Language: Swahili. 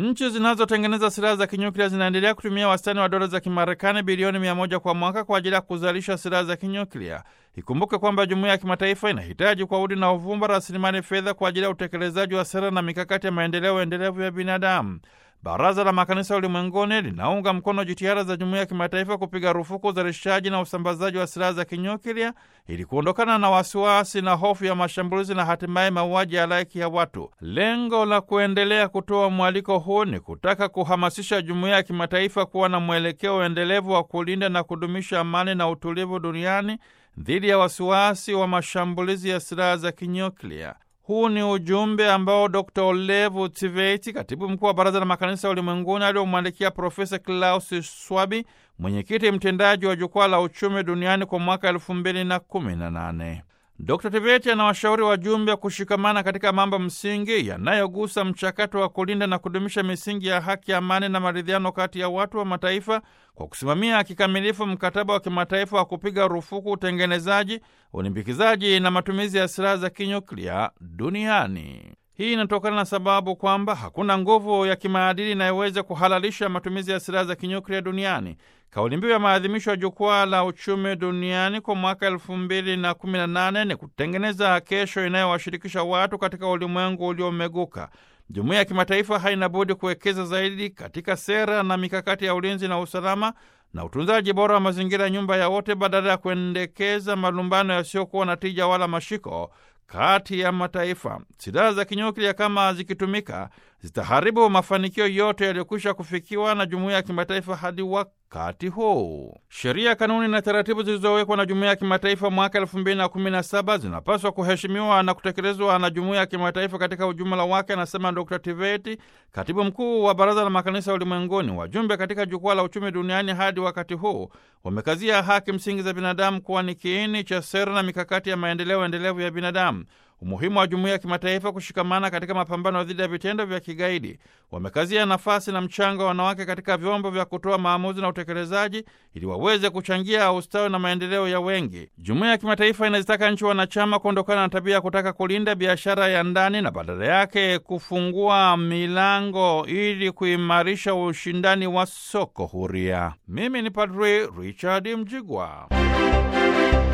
Nchi zinazotengeneza silaha za kinyuklia zinaendelea kutumia wastani wa dola za Kimarekani bilioni mia moja kwa mwaka kwa ajili ya kuzalisha silaha za kinyuklia. Ikumbuke kwamba jumuiya ya kimataifa inahitaji kwa udi na uvumba rasilimali fedha kwa ajili ya utekelezaji wa sera na mikakati ya maendeleo endelevu ya binadamu. Baraza la Makanisa Ulimwenguni linaunga mkono jitihada za jumuiya ya kimataifa kupiga rufuku uzalishaji na usambazaji wa silaha za kinyuklia ili kuondokana na wasiwasi na hofu ya mashambulizi na hatimaye mauaji ya halaiki ya watu. Lengo la kuendelea kutoa mwaliko huu ni kutaka kuhamasisha jumuiya ya kimataifa kuwa na mwelekeo endelevu wa kulinda na kudumisha amani na utulivu duniani dhidi ya wasiwasi wa mashambulizi ya silaha za kinyuklia. Huu ni ujumbe ambao Dr Olevu Tveti, katibu mkuu wa Baraza la Makanisa Ulimwenguni, aliomwandikia Profesa Klaus Swabi, mwenyekiti mtendaji wa Jukwaa la Uchumi Duniani kwa mwaka elfu mbili na kumi na nane. Dr Tveti anawashauri wajumbe kushikamana katika mambo msingi yanayogusa mchakato wa kulinda na kudumisha misingi ya haki, amani na maridhiano kati ya watu wa mataifa kwa kusimamia kikamilifu mkataba wa kimataifa wa kupiga rufuku utengenezaji, ulimbikizaji na matumizi ya silaha za kinyuklia duniani. Hii inatokana na sababu kwamba hakuna nguvu ya kimaadili inayoweza kuhalalisha matumizi ya silaha za kinyuklia duniani. Kauli mbiu ya maadhimisho ya jukwaa la uchumi duniani kwa mwaka elfu mbili na kumi na nane ni kutengeneza kesho inayowashirikisha watu katika ulimwengu uliomeguka. Jumuiya ya kimataifa haina budi kuwekeza zaidi katika sera na mikakati ya ulinzi na usalama na utunzaji bora wa mazingira ya nyumba ya wote, badala ya kuendekeza malumbano yasiyokuwa na tija wala mashiko kati ya mataifa. Silaha za kinyuklia kama zikitumika zitaharibu mafanikio yote yaliyokwisha kufikiwa na jumuiya ya kimataifa hadi wakati huu. Sheria, kanuni na taratibu zilizowekwa na jumuiya ya kimataifa mwaka elfu mbili na kumi na saba zinapaswa kuheshimiwa na kutekelezwa na jumuiya ya kimataifa katika ujumla wake, anasema Dr Tiveti, katibu mkuu wa Baraza la Makanisa Ulimwenguni. Wajumbe katika Jukwaa la Uchumi Duniani hadi wakati huu wamekazia haki msingi za binadamu kuwa ni kiini cha sera na mikakati ya maendeleo endelevu ya binadamu. Umuhimu wa jumuiya ya kimataifa kushikamana katika mapambano dhidi ya vitendo vya kigaidi. Wamekazia nafasi na mchango wa wanawake katika vyombo vya kutoa maamuzi na utekelezaji ili waweze kuchangia ustawi na maendeleo ya wengi. Jumuiya ya kimataifa inazitaka nchi wanachama kuondokana na tabia ya kutaka kulinda biashara ya ndani na badala yake kufungua milango ili kuimarisha ushindani wa soko huria. Mimi ni Padri Richard Mjigwa.